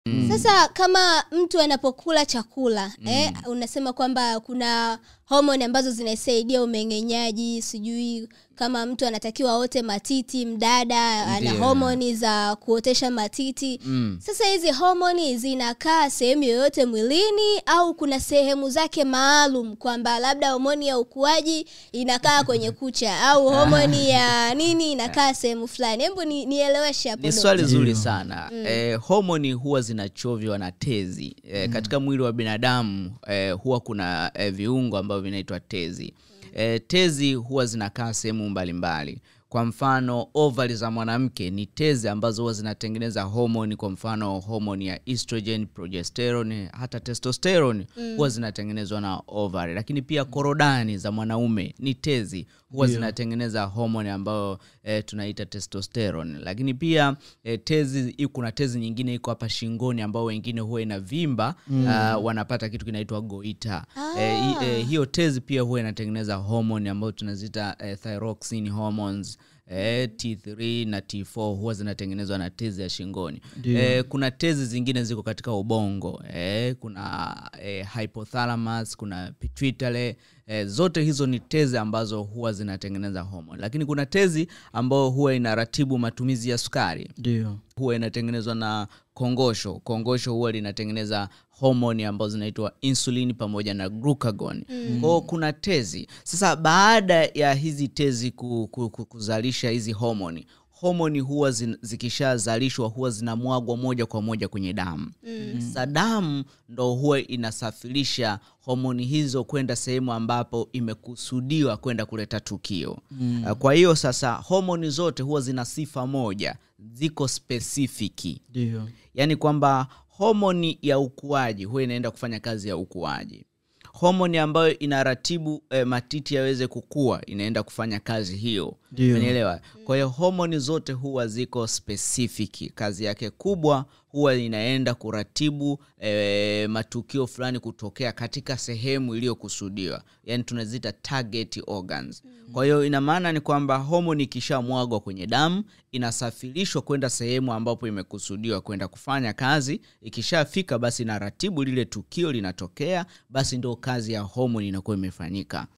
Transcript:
sasa kama mtu anapokula chakula eh, unasema kwamba kuna homoni ambazo zinasaidia umeng'enyaji sijui kama mtu anatakiwa aote matiti mdada ana Ndiyo. homoni za kuotesha matiti Mm. sasa hizi homoni zinakaa sehemu yoyote mwilini au kuna sehemu zake maalum kwamba labda homoni ya ukuaji inakaa kwenye kucha au homoni ya nini inakaa sehemu fulani hebu ni, nieleweshe hapo ni dogo. swali zuri Ndio. sana eh, homoni huwa zinachovywa na tezi eh, katika mwili wa binadamu eh, huwa kuna eh, viungo ambavyo vinaitwa tezi eh, tezi huwa zinakaa sehemu mbalimbali kwa mfano ovari za mwanamke ni tezi ambazo huwa zinatengeneza homoni kwa mfano homoni ya estrogen progesterone hata testosterone huwa zinatengenezwa na ovari lakini pia korodani za mwanaume ni tezi huwa Ndio. zinatengeneza homoni ambayo eh, tunaita testosterone lakini pia eh, tezi i- kuna tezi nyingine iko hapa shingoni ambao wengine huwa inavimba mm. uh, wanapata kitu kinaitwa goita eh, hi- eh, hiyo tezi pia huwa inatengeneza homoni ambayo tunaziita eh, thyroxine hormones eh, T3 na T4 huwa zinatengenezwa na tezi ya shingoni Ndio. eh, kuna tezi zingine ziko katika ubongo eh, kuna eh, hypothalamus kuna pituitary eh, zote hizo ni tezi ambazo huwa zinatengeneza homoni lakini kuna tezi ambayo huwa inaratibu matumizi ya sukari ndio huwa inatengenezwa na kongosho kongosho huwa linatengeneza homoni ambazo zinaitwa insulin pamoja na glucagon mm. kwao kuna tezi sasa baada ya hizi tezi ku, ku, ku, kuzalisha hizi homoni homoni huwa zin, zikishazalishwa huwa zinamwagwa moja kwa moja kwenye damu mm. sasa damu ndo huwa inasafirisha homoni hizo kwenda sehemu ambapo imekusudiwa kwenda kuleta tukio mm. kwa hiyo sasa homoni zote huwa zina sifa moja ziko spesifiki ndio yaani kwamba homoni ya ukuaji huwa inaenda kufanya kazi ya ukuaji homoni ambayo inaratibu eh, matiti yaweze kukua inaenda kufanya kazi hiyo Ndio. Umenielewa? kwa hiyo homoni zote huwa ziko spesifiki kazi yake kubwa huwa inaenda kuratibu eh, matukio fulani kutokea katika sehemu iliyokusudiwa yaani tunazita target organs kwa hiyo ina maana ni kwamba homoni ikishamwagwa kwenye damu inasafirishwa kwenda sehemu ambapo imekusudiwa kwenda kufanya kazi ikishafika basi inaratibu lile tukio linatokea basi ndo kazi ya homoni inakuwa imefanyika